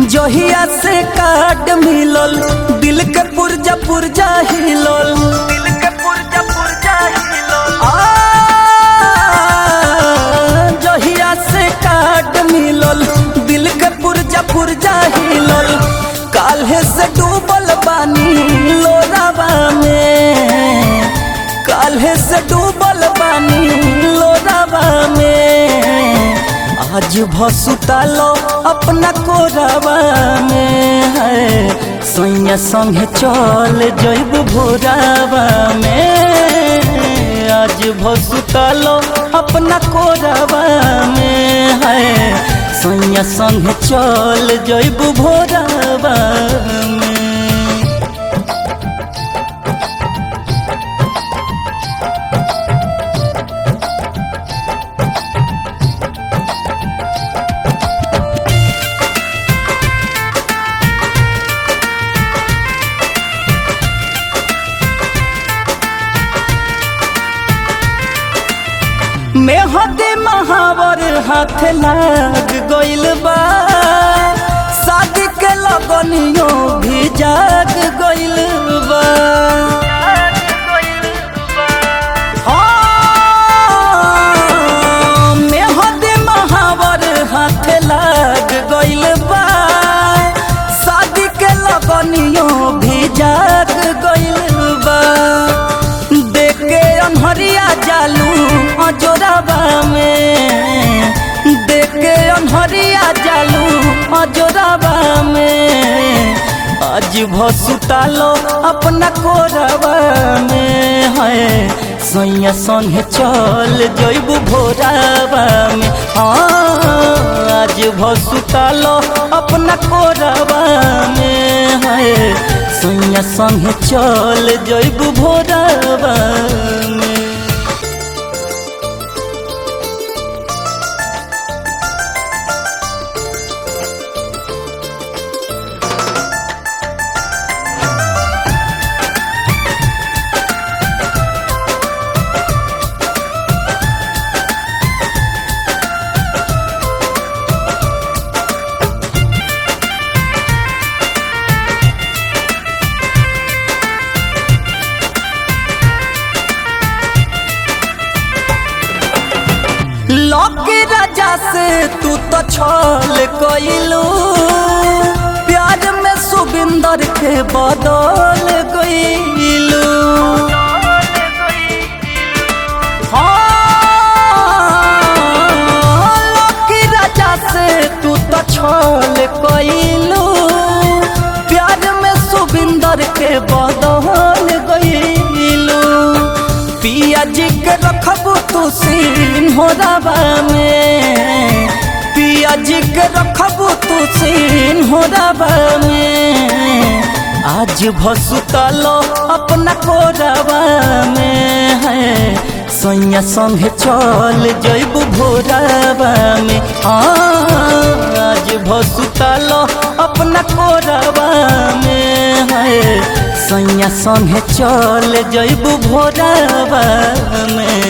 जहिया से काट मिलल दिल के पुरजा पुरजा हिलल दिल के पुरजा पुरजा हिलल आ जहिया से काट मिलल दिल के पुरजा पुरजा हिलल काल्हे से डूबल बानी लोरावा में काल्हे से डूबल बानी लोरावा में आज भसुतालो अपना कोरावा में है सैया संगे चल जैब भोरावा में आज भसुतालो अपना कोरावा में है सैया संगे चल जैब भोरावा में मेहदी महावर हाथ लाग गइल बा शादी के लगनियो भी जाग गइल बा हाँ, मेहदी महावर हाथ लाग गइल बा शादी के लगनियो भी जाग गइल बा देख के अनहरिया जालू अजोराबा में देख के अनहरिया जालू अजोराबा में आज भसुतालो अपना कोरबा में है सैया संगे चल जैब भोराबा में हाँ आज भसुतालो अपना कोरबा में है सैया संगे चल जैब भोराबा में लौके राजा से तू तो छल कइलू प्यार में सुबिंदर के बदल गइलू हाँ, लौके राजा से तू तो छल कइलू प्यार में सुबिंदर के बदल गइलू पिया जी के रखबू तू सीन हो रबा में पिया जी के रखबू तू सीन हो रबा में आज भसुतलो अपना कोरबा में है सैया संगे चल जैब भोरबा में हाँ आज भसुतलो अपना कोरबा में है सैया संगे चल जैब भोरबा में